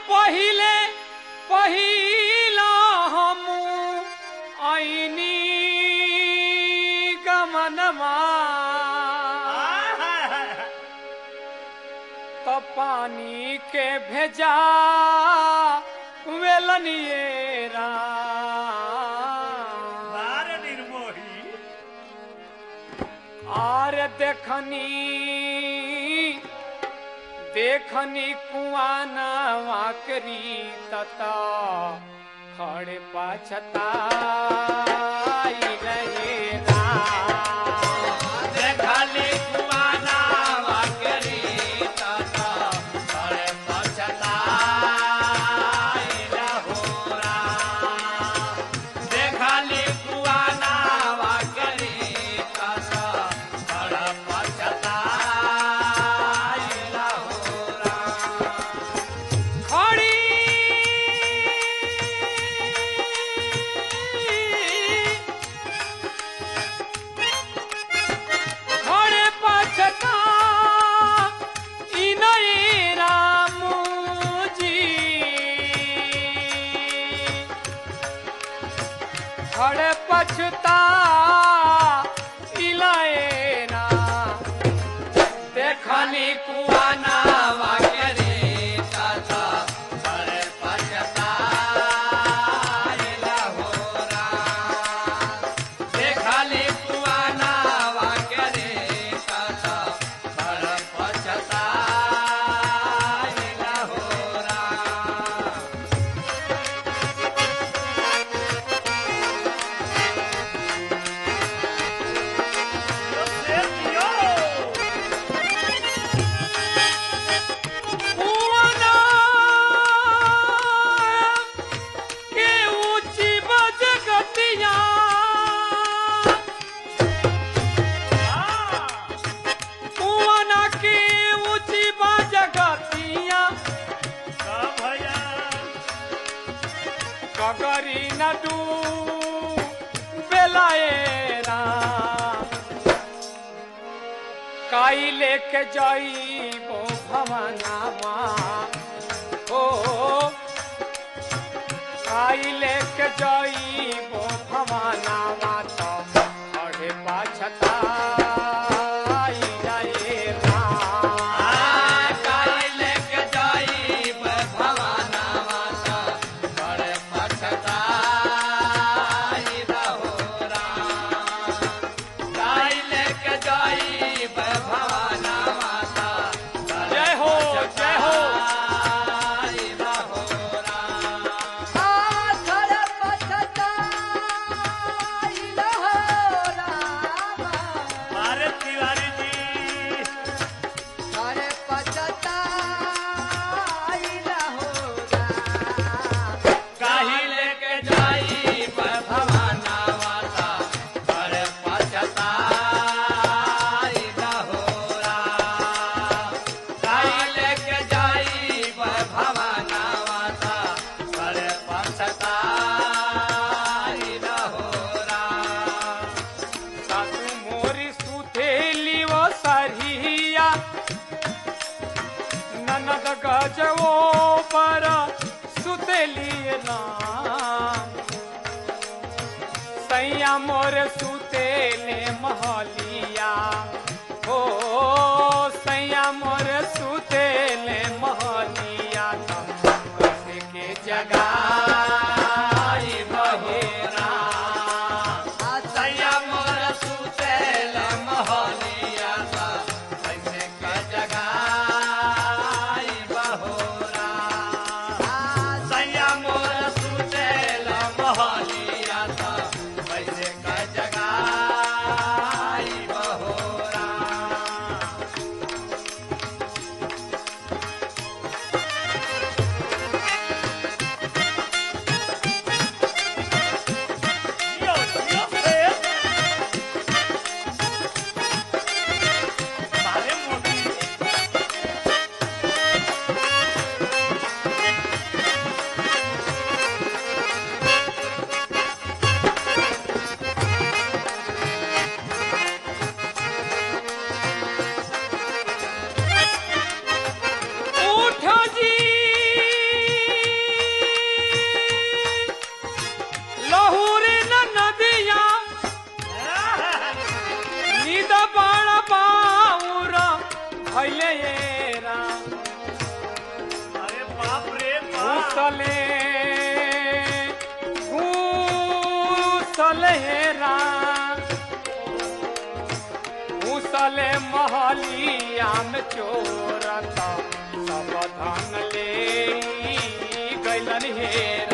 पहिले पहिला हम ऐनी गमनमा तो पानी के भेजा वेलनिएरा बार निर्मोही आर देखनी देखनी कुआना वाकरी तता खड़े पाछता रहे देखली कुआना वाकरी तता बड़े पछताइला होरा देखली कुआना वाकरी तता बड़ा पछताइला होरा खड़ी खड़े पाछता इनई रामू जी खड़े पछता इलाएना देखनी कुआना वाकरी तता बड़े पछताइला होरा देखली कुआना वाकरी तता बड़े पछताइला होरा कुआना के ऊंची बजगतिया कुआना के ऊंची बजगतिया कगरी नडू बेलाएरा काई लेके जाइबो भवनामा ओ काई लेके जाइबो भवनामा तो अढ़े पाछता जय हो जय हो तिवारी जी काहे लेके जाई भवाना माता पर पछताई होरा काहे लेके जाई भवाना माता पर पछताई होरा सासु मोरी सुथेली वो सरहिया ननद गजवो पर सुतेली राम सैया मोर सुतेले महलिया हो सैया मोर सुतेले महलिया कसे के जगाई बहेरा सैया मोर सुतेल मोहनिया सा कैसे के जगाई बहोरा सैया मोर सुतेल मोहनिया सा कैसे के जगाई बहोरा Yo, yo, eh. Vale, motivo. घूसले घूसल हेरा घूसले महलिया में चोरता सब धन ले गैलन हेरा